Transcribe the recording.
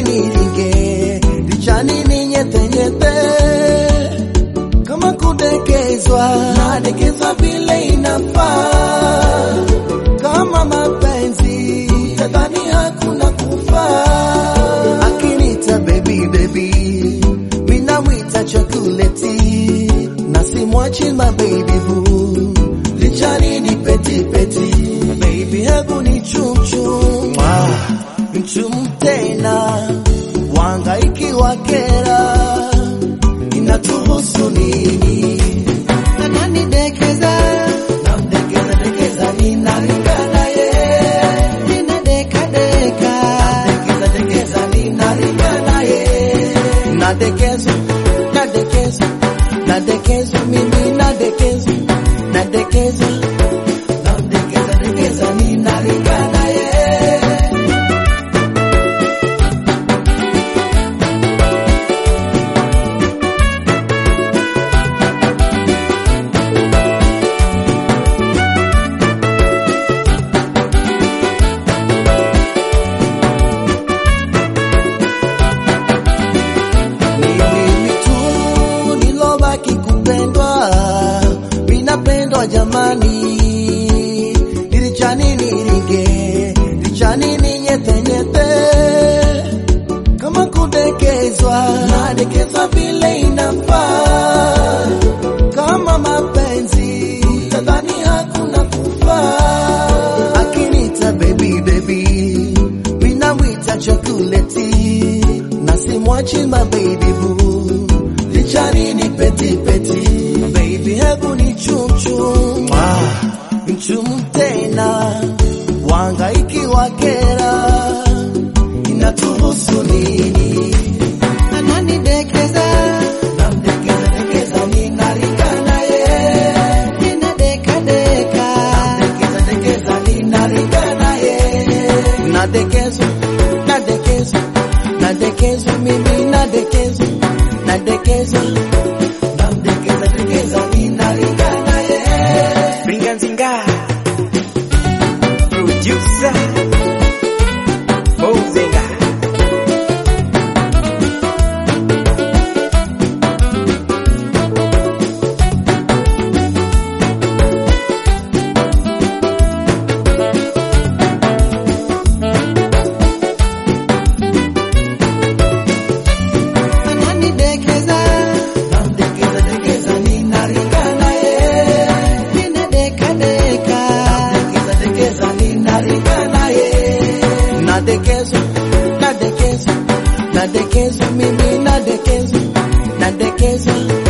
niringe lichani ninyetenyete kama kudekezwa nadekezwa vile inafaa kama mapenzi tadhani hakuna kufa akinita baby baby minamwita chokoleti na simwachi ma baby boo lichani ni peti peti baby hebu ni chumchum mchum tena wangaiki wakera inatuhusu nini Ananidekeza, namdekeza dekeza ninalingana ye ninadekadeka, dekeza dekeza ninalingana ye nadekezwa nadekezwa nadekezwa mimi nadekezwa nadekezwa namdekeza dekeza ninalingana ye Ni mimi tu nilobaki kupendwa, minapendwa jamani, nilichani niringe, lichani ninyetenyete, kama kudekezwa, nadekezwa vile inafaa, kama mapenzi tadhani hakuna kufa, akinita baby baby, minamwita chokoleti na simwachi ma baby boo lichani ni peti peti baby hebu ni chumchum mchum tena wangaiki wakera inatuhusu nini ananidekeza, namdekeza dekeza ninalingana ye ninadekadeka, dekeza dekeza ninalingana ye nadekezwa nadekezwa nadekezwa mimi nadekezwa nadekezwa namdekeza dekeza ninalingana ye Bringanzinga Producer Mozenga ananidekeza, namdekeza dekeza ninalingana ye ninadekadeka, dekeza dekeza ninalingana ye nadekezwa nadekezwa nadekezwa mimi nadekezwa nadekezwa